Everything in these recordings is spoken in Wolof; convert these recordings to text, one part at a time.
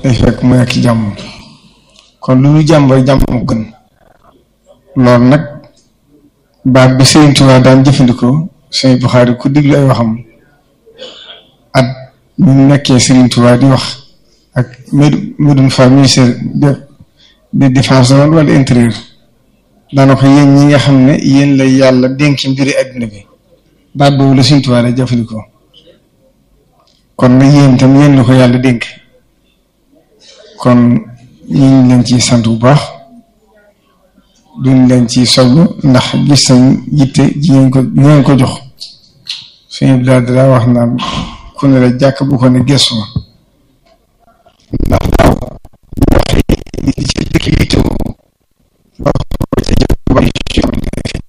day fekk mu nekk jàmm kon lu ñu jàmm rek jàmm mu gën loolu nag baat bi Sëriñ Tuubaa daan jëfandikoo Sëriñ Buxaari ku diglu ay waxam at ñu nekkee Sëriñ Tuubaa di wax ak Medoune Fall ministère de de défense wala intérieur daana ko yéen ñi nga xam ne yéen la yàlla dénk mbiri àddina bi baat boobu la Sëriñ Tuubaa la jëfandikoo kon nag yéen itam yéen la ko yàlla dénk kon ñu ngi leen ci sant bu baax duñ leen ci soññ ndax gis nañ yitte ji ngeen ko ngeen ko jox suñu bilaad daa wax naan ku ne la jàkk bu ko ne gestu ma ndax daaw wax li ci dëkk yi taw wax ko ca jëf bari ci yoon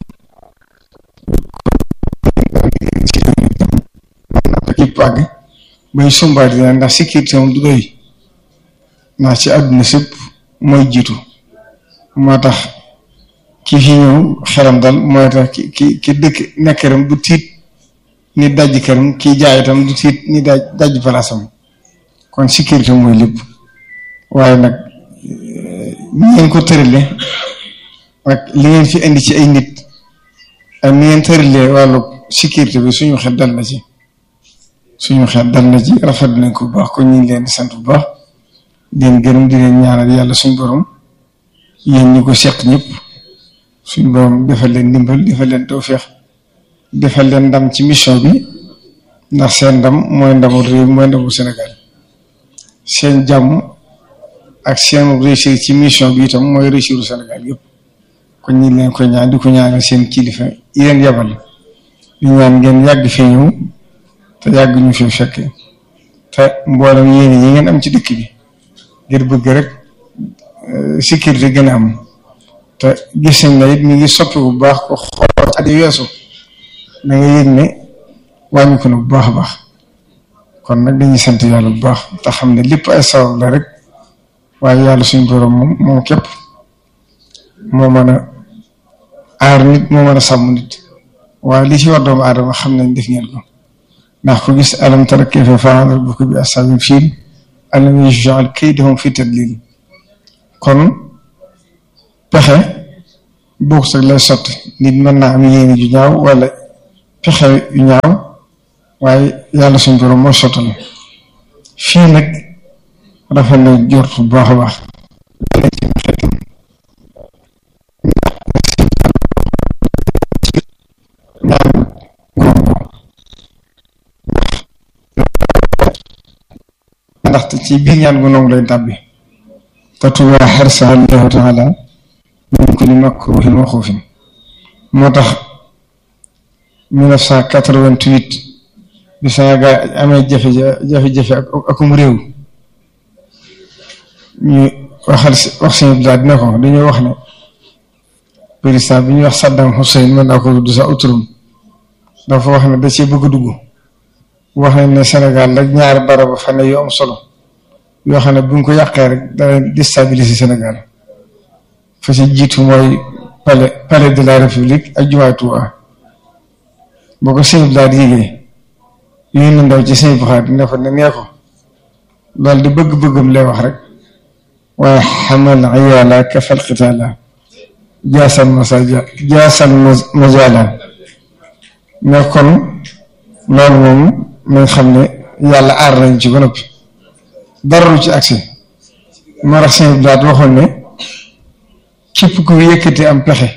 yëpp àgg bay sumbaat dina ndax sécurité moom du doy ndax ci àdduna sépp mooy jiitu moo tax ki fi ñëw xelam dal mooy tax ki ki ki dëkk nekk këram du tiit ni dajj këram kii jaay itam du tiit ni daj dajj palaasam kon sécurité mooy lépp waaye nag ni ngeen ko tërale ak li ngeen fi indi ci ay nit ak ni ngeen tëralee wàllu sécurité bi suñu xel dal na ci suñu xel dal na ci rafet nañ ko bu baax kon ñu ngi leen di sant bu baax di leen gërëm di leen ñaanal yàlla suñu borom yéen ñi ko seq ñëpp suñu borom defal leen ndimbal defal leen tawféex defal leen ndam ci mission bi ndax seen ndam mooy ndamu réew mooy ndamu Sénégal seen jàmm ak seen réussir ci mission bi itam mooy réussiru Sénégal yëpp kon ñu leen koy ñaan di ko ñaanal seen kilifa yi leen yabal di ñaan ngeen yàgg fee ñëw te yàgg ñu fi fekke te mboolem yéen yi ngeen am ci dëkk bi ngir bëgg rek sécurité gën a am te gis nañ ne it ñu ngi soppi bu baax ko xool at yi weesu da nga yëg ne wàññi ko na bu baax a baax kon nag dañuy sant yàlla bu baax te xam ne lépp ay sabab la rek waaye yàlla suñu borom moom moom képp moo mën a aar nit moo mën a sàmm nit waaye li ci war doomu aadama xam nañ def ngeen ko ndax ko gis alam tara kayfa fa'ala rabbuka bi ashaabil fiil alam yaj'al kaydahum fi tadlil kon pexe bokk sax lay sotti nit mën naa am yéene ju ñaaw wala pexe yu ñaaw waaye yàlla suñu borom moo sottal fii nag rafet na jort bu baax a baax ndaxte ci biir ñaan gu nangu lay tàbbi tatuwa xarsa allahu taala min kulli makruhin wa xuufin moo tax 1988 bi Sénégal amee jafe-jafe ak akum réew ñu waxal wax seen bilaad dina ko dañoo wax ne président bi ñuy wax Saddam Hussein mën naa ko tudd sax uturum dafa wax ne da cee bëgg dugg wax nañ ne Sénégal rek ñaari barab fa ne yu am solo yoo xam ne bu ñu ko yàqee rek dana déstabiliser Sénégal fa si jiitu mooy palais palais de la république ak jumaay Tuubaa boo ko sëñ daal di yégee yooyu na ndaw ci sëñ Buxaari ne fa ne nee ko loolu di bëgg-bëggam lay wax rek waaye xamal iyaala kafal qitaala jaasal masaja jaasal majaala mais kon loolu moom nañ xam ne yàlla aar nañ ci ba noppi dara lu ci agsi moo tax sëñ daal waxoon ne képp ku yëkkati am pexe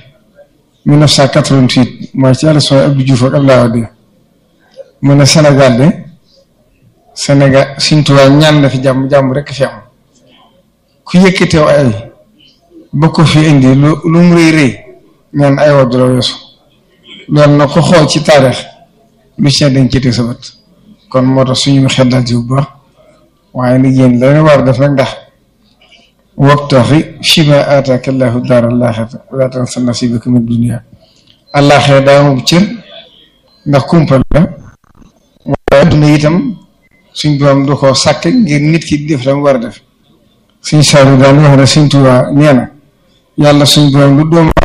1988 mooy ci élection Abdou Diouf ak Abdoulaye Wade mu ne Sénégal de Sénégal Sëñ Tuubaa ñaan na fi jàmm jàmm rek fi am ku yëkkateew ay ba ko fi indi lu lu mu rëy rëy ñaan ay wadd la weesu loolu na ko xool ci taarix lu ci dañ ci teg sa bët kon moo tax suñu xel daal ci bu baax waaye nag yéen la war a def nag ndax wabtaxi fiimaa aataaka llaahu daaral aaxirata wa laa tansa nasiibaka mina dunyaa àllaaxira daa moom cër ndax kumpal la waaye adduna itam suñ borom du ko sàkk ngir nit ki def la mu war a def suñ saaru daan wax ne suñ Tuubaa nee na yàlla suñ borom lu doomu